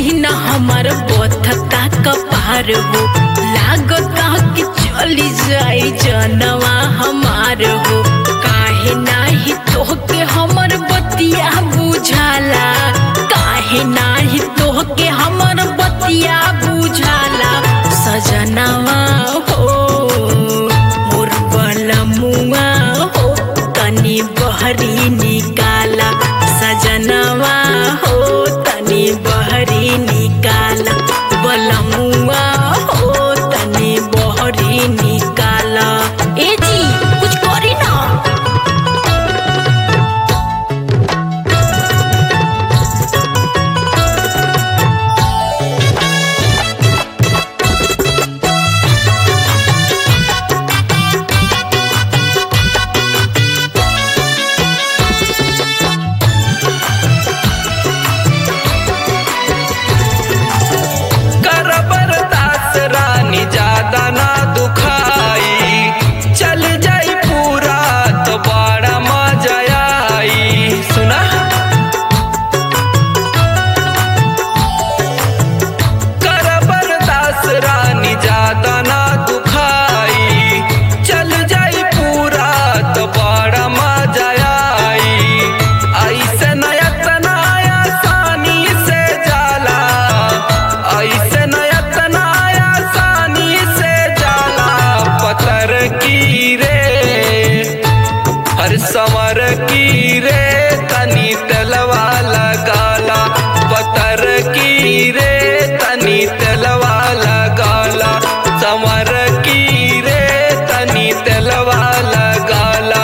पसीना हमार बथता कपार हो लागता कि चली जाई जनवा हमार हो काहे नाही तोहके हमर बतिया बुझाला काहे नाही तोहके हमर बतिया बुझाला सजनवा हो मोर बलमुआ हो तनी बहरी निकाला सजनवा हो तनी बहरी निकाला बलमुआ हो तनी बहरी निकाला ए जी कुछ करी ना कर बर्दाश्त रानी ज्यादा ना दुखाई चल जाई पूरा तो बड़ा मजा आई सुना कर बर्दाश्त रानी ज्यादा ना दुखाई चल जाई पूरा तो बड़ा मजा आई ऐसे नयतना आसानी से जाला ऐसे नयतना आसानी से जाला पत्थर की रे हर समर की रे तनी तलवा लगाला पत्थर की रे तनी तलवा लगाला समर की रे तनी तलवा लगाला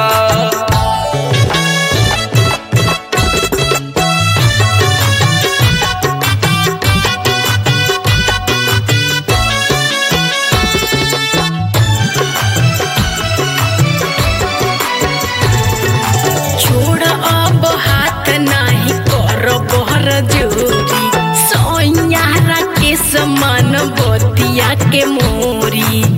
छोड़ अब हाथ नाही कर बहर जोरी सोयारा के समान बतिया के मोरी